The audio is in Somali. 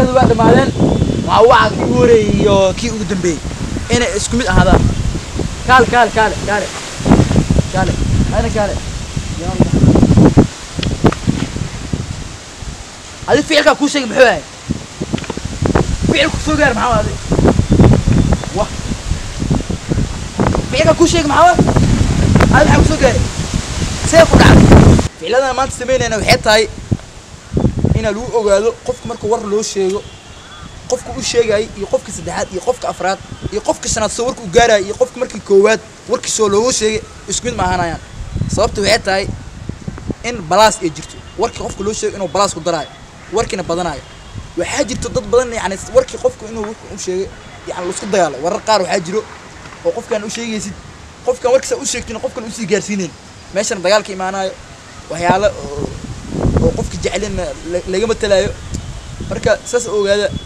ficilada waa dhammaadeen waa waca kii ugu horeeyey iyo kii ugu dambeeyey inay isku mid ahaadaan kaale kaale kaale kaale kaale ayna kaale adi ficilkaa kuu sheegay muxuu ahay ficilku soo gaar maxaa adi wa ficilkaa kuu sheegay maxaa adi maxaa kusoo gaaray see ku dhacday ficilladana maanta samaynayna waxay tahay inaa lagu ogaado qofka marka war loo sheego qofka u sheegayay iyo qofka saddexaad iyo qofka afraad iyo qofka shanaad soo warka u gaaraya iyo qofka markii koowaad warkiisoo loogu sheegay isku mid ma ahanayaan sababta waxay tahay in balaas ay jirto warkii qofka loo sheegay inuu balaas ku daraayo warkiina badanayo waxaa jirto dad badan yani warkii qofka inuu warka u sheegay yani laisku dagaalo warar qaar waxaa jiro oo qofkaan u sheegaysid qofkaan warkiisa u sheegtin qofkan usii gaarsiinayn meeshana dagaalka imaanayo waxyaalo oo oo qofka jecelin laga matalaayo marka saas ogaada